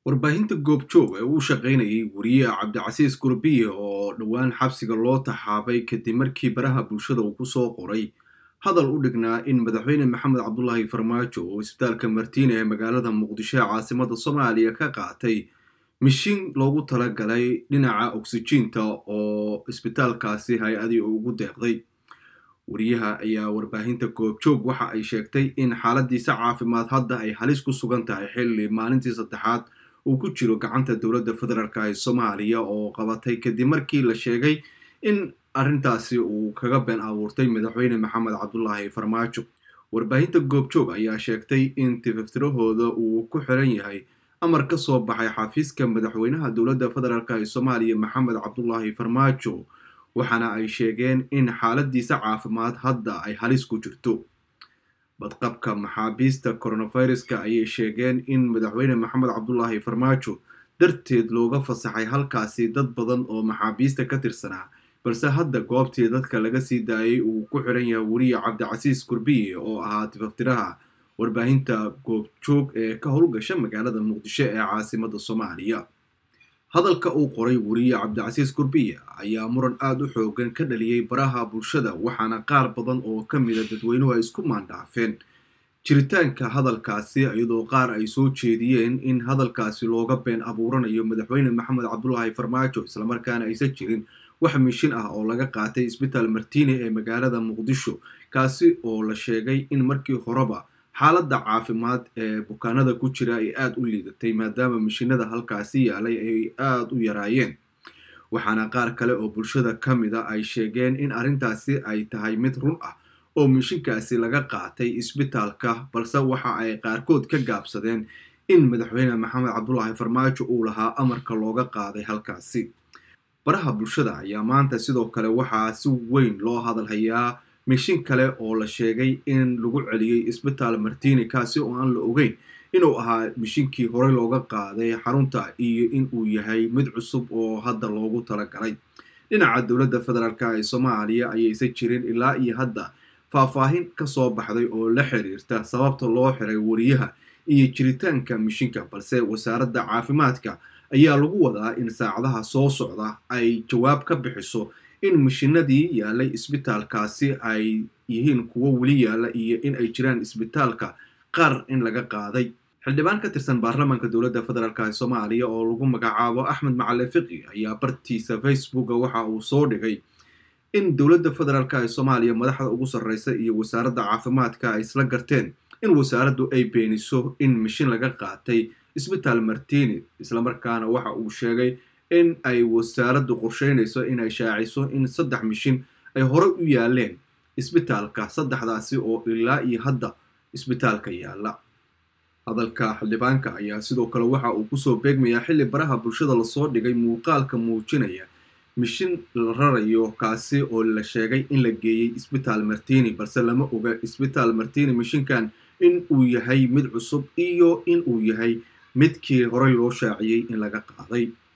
warbaahinta goobjoog ee uu shaqaynayay wariye cabdicasiis gurbiye oo dhowaan xabsiga loo taxaabay kadib markii baraha bulshada uu kusoo qoray hadal u dhignaa in madaxweyne maxamed cabdulaahi farmaajo oo isbitaalka martiine ee magaalada muqdisho ee caasimada soomaaliya ka qaatay mishiin loogu talagalay dhinaca oksijiinta oo isbitaalkaasi hay-adii ugu deeqday wariyaha ayaa warbaahinta goobjoog waxa ay sheegtay in xaaladiisa caafimaad hadda ay halis ku sugan tahay xilli maalintii saddexaad uu ku jiro gacanta dowladda federaalk ee soomaaliya oo qabatay kadib markii la sheegay in arrintaasi uu kaga been abuurtay madaxweyne maxamed cabdulaahi farmaajo warbaahinta goobjoog ayaa sheegtay in tifaftirahooda uu ku xiran yahay amar ka soo baxay xafiiska madaxweynaha dowladda federaalk ee soomaaliya maxamed cabdulaahi farmaajo waxaana ay sheegeen in xaaladiisa caafimaad hadda ay halis ku jirto badqabka maxaabiista coronaviruska ayay sheegeen in madaxweyne maxamed cabdulaahi farmaajo darteed looga fasaxay halkaasi dad badan oo maxaabiista ka tirsanaa balse hadda goobtii dadka laga sii daayay uu ku xiran yahay weriye cabdicasiis gurbiye oo ahaa tifaftiraha warbaahinta goobjoog ee ka howlgasha magaalada muqdisho ee caasimada soomaaliya hadalka uu qoray weriye cabdicasiis gurbiye ayaa muran aada u xoogan ka dhaliyey baraha bulshada waxaana qaar badan oo ka mida dadweynuhu ay isku maandhaafeen jiritaanka hadalkaasi iyadoo qaar ay soo jeediyeen in hadalkaasi looga been abuuranayo madaxweyne maxamed cabdulaahi farmaajo islamarkaana aysan jirin wax mishin ah oo laga qaatay isbitaal martiine ee magaalada muqdisho kaasi oo la sheegay in markii horeba xaaladda caafimaad ee bukaanada ku jira ay aada u liidatay maadaama mishinada halkaasi yaalay ay aada u yaraayeen waxaana qaar kale oo bulshada ka mida ay sheegeen in arrintaasi ay tahay mid run ah oo mishinkaasi laga qaatay isbitaalka balse waxa ay qaarkood ka gaabsadeen in madaxweyne maxamed cabdulaahi farmaajo uu lahaa amarka looga qaaday halkaasi baraha bulshada ayaa maanta sidoo kale waxaa si weyn loo hadalhayaa mishin kale oo la sheegay in lagu celiyey isbitaal martini kaasi oo aan la ogeyn inuu ahaa mishinkii horey looga qaaday xarunta iyo in uu yahay mid cusub oo hadda loogu talagalay dhinaca dowladda federaalk ee soomaaliya ayaysan jirin ilaa iyo hadda faahfaahin kasoo baxday oo la xiriirta sababta loo xiray wariyaha iyo jiritaanka mishinka balse wasaaradda caafimaadka ayaa lagu wadaa in saacadaha soo socda ay jawaab ka bixiso in mishinadii yaalay isbitaalkaasi ay yihiin kuwo weli yaala iyo in ay jiraan isbitaalka qaar in laga qaaday xildhibaan ka tirsan baarlamaanka dowladda federaalk ee soomaaliya oo lagu magacaabo axmed macali fiqi ayaa bartiisa facebooka waxa uu soo dhigay in dowladda federaalk ee soomaaliya madaxda ugu sarreysa iyo wasaaradda caafimaadka ay isla garteen in wasaaraddu ay beeniso in mishin laga qaatay isbitaal martini islamarkaana waxa uu sheegay in ay wasaaraddu qorsheynayso inay shaaciso in saddex mishin ay horey u yaaleen isbitaalka saddexdaasi oo ilaa iyo hadda isbitaalka yaalla hadalka xildhibaanka ayaa sidoo kale waxa uu kusoo beegmayaa xilli baraha bulshada lasoo dhigay muuqaalka muujinaya mishin la rarayo kaasi oo la sheegay in la geeyey isbitaal martini balse lama oga isbitaal martini mishinkan in uu yahay mid cusub iyo in uu yahay midkii horey loo shaaciyey in laga qaaday